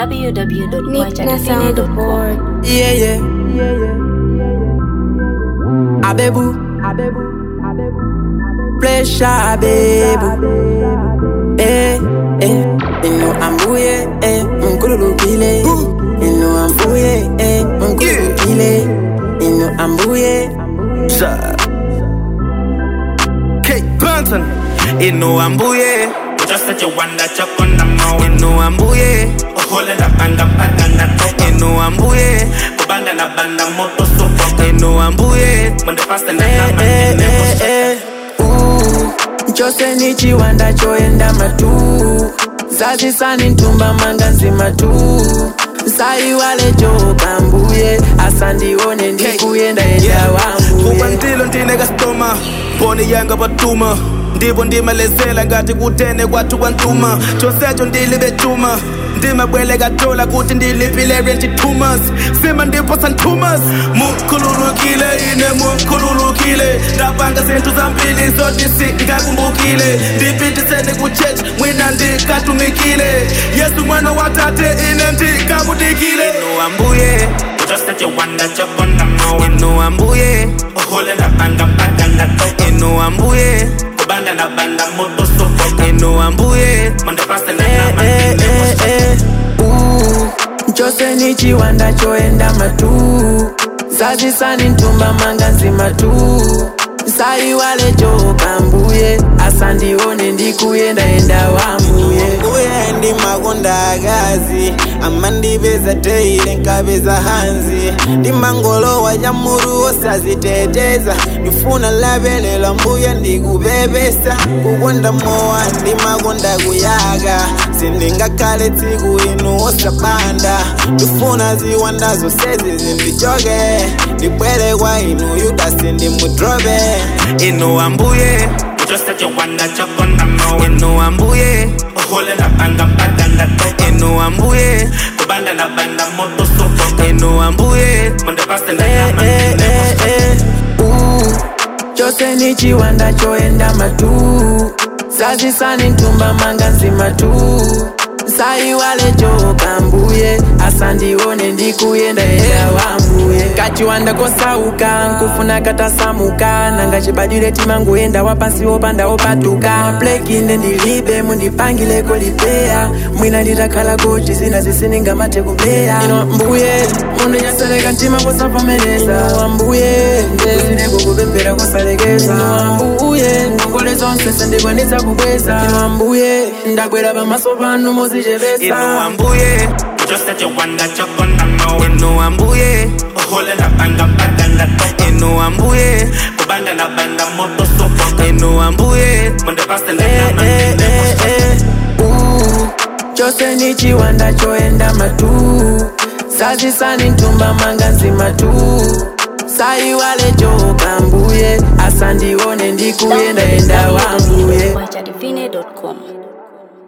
Nick na sound www.quachadivine.com. board. Yeah, yeah. Abebu. Pressure, abebu. Eh, eh. Ino ambuye, eh. Mkululukile. Ino ambuye, eh. Mkululukile. Ino ambuye. Kate Banton Inu ambuye Just that you wonder chuck on the mouth Inu ambuye Ohole na banga mpaka na toka Inu ambuye Kubanda na banda moto soko Inu ambuye Mwende fasta na Eh, nama eh, nene eh, eh. Uh, chose ni chiwanda choenda matu zazisani ntumba manga nzima tu saiwale chokambuye asandione ndikuyenda enda kuba wambuye ndilo ndine kasitoma mboni yanga batuma ndivo ndimalezela ngati kutene kwathu kwantuma chosecho ndilibetuma ndimabwele katola kuti ndilipile rentitumas sima ndipo santumas mukhululukile ine mukhululukile ndapanga zinthu zambili zotisi ngakumbukile ndipitiseni kuchechi mwina ndikatumikile yesu mwana watate ine ndikamudikile inu ambuye Just that you wonder chuck on the mouth inu ambuye Ohole na banga mpaka na toka inu ambuye Kubanda na banda moto soko inu ambuye Mwende fasta na Eh, nama eh, nene eh, eh. Uh, chose ni chiwanda choenda matu zazisani ntumba manga nzima tu saiwale chokambuye asandione ndikuyenda enda wambuye uye ndi makonda akazi amandipeza teile nkapeza hanzi ndi mangolowa nyamuru osaziteteza ndifuna lapelela mbuya ndikupepesa kukonda mowa ndi makonda kuyaka sindingakhale tsiku inu osapanda ndifuna ziwanda zonsezi zindichoke ndibwere kwa inu yudasi ndimudrope inu ambuye Just that you wonder chuck on the mouth inu ambuye Ohole na banga mpaka na toka inu ambuye Kubanda na banda moto soko inu ambuye Mwende fasta na Eh, nama eh, nene eh, eh. Uh, chose ni chiwanda choenda matu zazisani ntumba manga nzima tu saiwale chokambuye asandione ndikuyenda enda wambuye kachiwanda kosauka nkufuna katasamuka nanga chibadile timangoenda wapasi wopanda wopatuka plekinde ndilibe mundipangileko lipeya mwina nditakhala koji zina zisininga mate kupeya ino mbuye mundinyatseleka mtima kusavomereza wambuye ndezileko kupembera kusalekeza wambuye ngongole zonse sendikwanitsa kubweza ino ambuye ndabwera pamaso panu muzichepesa inu ambuye Just that you wonder chuck on the mouth inu ambuye Ohole na banga mpaka na toka inu ambuye Kubanda na banda moto soko inu ambuye Mwende fasta na Eh, nama eh, nene eh, eh. Uh, chose ni chiwanda choenda matu zazisani ntumba manga nzima tu saiwale chokambuye asandione ndikuyenda enda wambuye www.quachadivine.com.